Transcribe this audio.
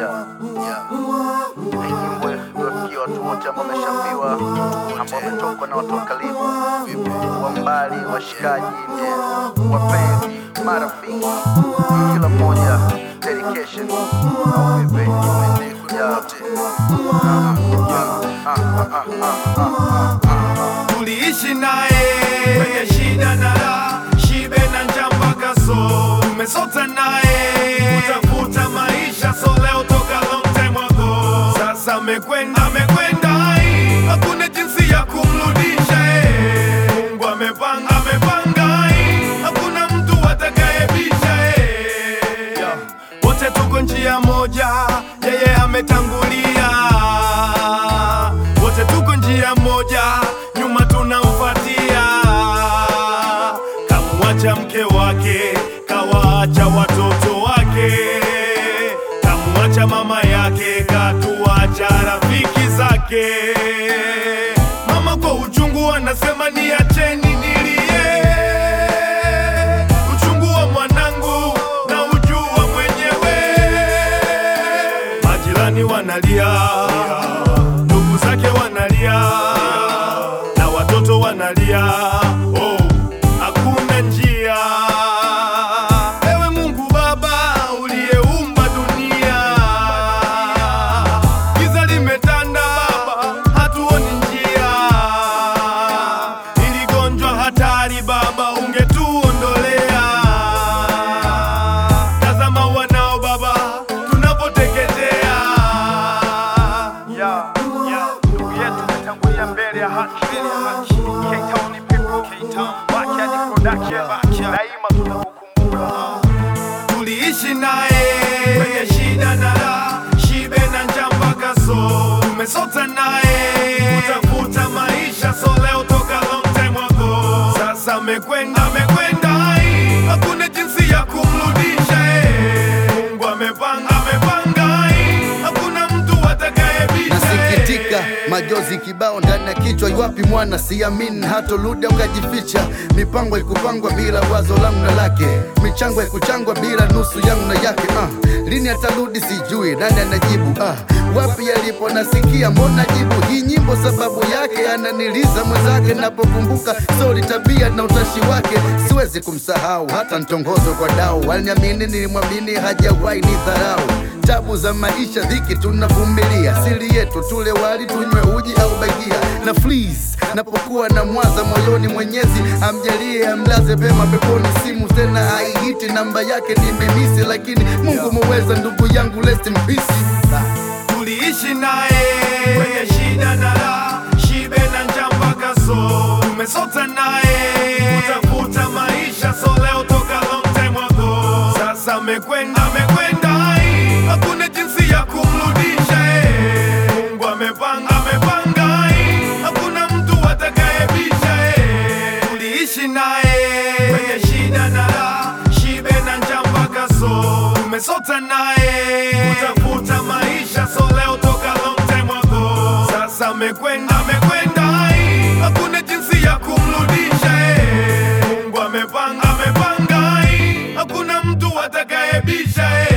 Yeah, yeah. Hii nyimbo iwafikia watu wote ambao wameshafiwa, ambao wametokwa na watu wa karibu, wa mbali, washikaji, yeah, wapenzi, marafiki, kila mmoja dedication au vipi? Yeah. Ah, ah, ah, ah, ah, ah. tuliishi naye kwenye shida na raha, shibe na njaa mpaka so tumesota naye kutafuta maisha, so leo toka long time ago. Sasa amekwenda amekwenda, ai, hakuna jinsi ya kumrudisha eh. Mungu amepanga amepanga, ai, hakuna mtu atakayebisha eh. Yeah. Wote tuko njia moja, yeye ametangulia. Wote tuko njia moja, nyuma tunamfuatia. Kamwacha mke wake, kawaacha watoto wake, kamwacha mama yake, katuacha rafiki zake. Mama kwa uchungu anasema niacheni nilie uchungu wa mwanangu na ujua mwenyewe. Majirani wanalia, ndugu zake wanalia, na watoto wanalia. Oh, hakuna njia. Ewe Mungu Baba uliyeumba dunia, giza limetanda Baba, hatuoni njia. Ili gonjwa hatari Baba, ungetuondolea. Tazama wanao Baba, tunapoteketea. Yeah, yeah. Ndugu yetu umetangulia mbele ya haki. K-Town people, Backyard Production. Daima tutakukumbuka. tuliishi naye kwenye shida na raha, shibe na njaa mpaka so tumesota naye kutafuta maisha, so leo toka long time ago. Sasa amekwenda amekwenda, ai, hakuna jinsi ya kumrudisha eh. Mungu amepanga amepanga, ai, hakuna mtu atakayebisha Nasikitika, eh. majozi kibao ndani ya kichwa. Iwapi mwana siamini, hatoludi ukajificha. Mipango ikupangwa bila wazo langu na lake, michango ikuchangwa bila nusu yangu na yake. Ah, lini atarudi sijui, nani anajibu? Ah, wapi yalipo nasikia, mbona jibu hii nyimbo sababu yake ananiliza mwenzake. Napokumbuka sori, tabia na utashi wake, siwezi kumsahau hata ntongozo kwa dau. Aliniamini, nilimwamini, hajawahi ni dharau tabu za maisha, dhiki tunavumilia, siri yetu tule wali, tunywe uji au bagia na fleas. Napokuwa na mwaza moyoni, Mwenyezi amjalie, amlaze pema peponi. Simu tena haihiti, namba yake nimemisi, lakini Mungu muweza, ndugu yangu, rest in peace. tuliishi naye kwenye shida na raha, shibe na njaa mpaka so tumesota naye kutafuta maisha, so leo toka long time ago. Sasa amekwenda amekwenda, ai, hakuna jinsi ya kumrudisha eh. Mungu amepanga amepanga, ai, hakuna mtu atakayebisha eh. Tuliishi naye kwenye shida na raha, shibe na njaa mpaka so tumesota naye kutafuta maisha, so leo toka long time ago. Sasa amekwenda amekwenda, ai, hakuna jinsi ya kumrudisha eh. Mungu amepanga amepanga, ai, hakuna mtu atakayebisha eh.